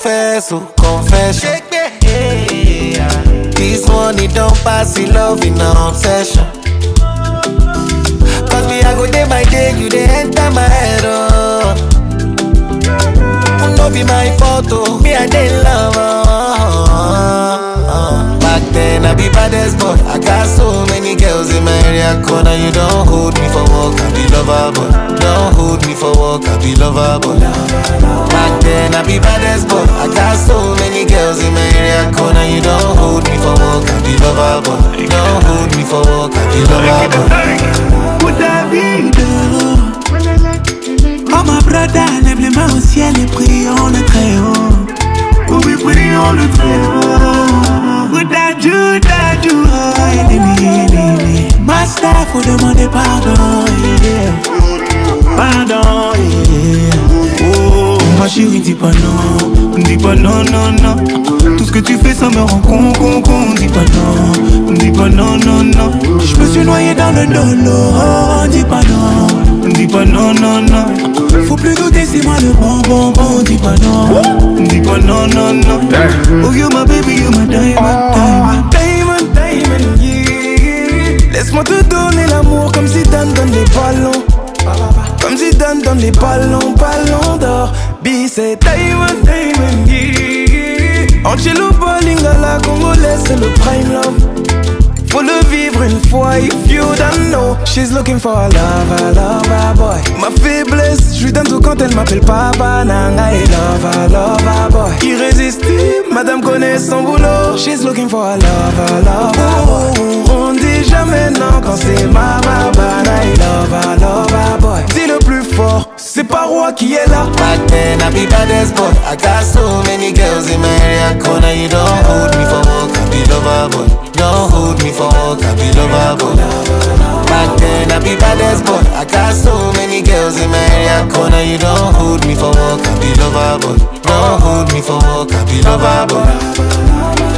confess, oh, confession. This one, it don't pass the love in an obsession. Cause me, I go day by day, you they enter my head, oh. No be my fault, oh. Me, I dey love, oh. Back then, I be baddest boy. I got so many girls in my area corner. You don't hold me for work, I be lover, boy. Don't hold me for work, I be lover, boy. Back then, I be baddest boy. I got so many girls in my area corner. You don't hold me for work, I be lover, boy. Don't hold me for work, I be lover, boy. David. Oh ma brother, lève les mains au ciel et prions le très haut. Oh oui, prions le très haut. Ouda Juda Juda, ennemi, ennemi. Master, faut demander pardon. yeah. Pardon, yeah. Oh, ma chérie, dis pas non. Dis pas non, non, non. Tout ce que tu fais, ça me rend con, con, con. Dis pas non. Dis pas non, non, non. Je me suis noyé dans le dolo. Oh, dis pas non. Dis pas non, non, non. Faut plus douter, c'est moi le bon, bon, bon. Dis pas non. Dis pas non, non, non. Oh, you my baby, you my diamond, diamond. Diamond, diamond, yeah. Laisse-moi te donner l'amour comme si Dan donne les ballons. Comme si Dan donne les ballons, ballons d'or. B, c'est Diamond, diamond, yeah. Angelo Bolingala, congolaise, c'est le prime love. Faut le vivre une fois, if you don't know. She's looking for a lover, lover boy. Ma faiblesse, je lui donne tout quand elle m'appelle papa. Nanga et lover, lover boy. Irrésistible, madame connaît son boulot. She's looking for a lover, lover boy. On dit jamais non quand c'est ma babana et lover, lover boy. Dis le plus fort, c'est pas roi qui est là. Back then, I be baddest boy. I got so many girls in my area corner. You don't hold me for work, I be lover boy. Don't hold me for work, I be lover boy. Back then, I be baddest boy. I got so many girls in my area corner. You don't hold me for work, I be lover boy. Don't hold me for work, I be lover boy.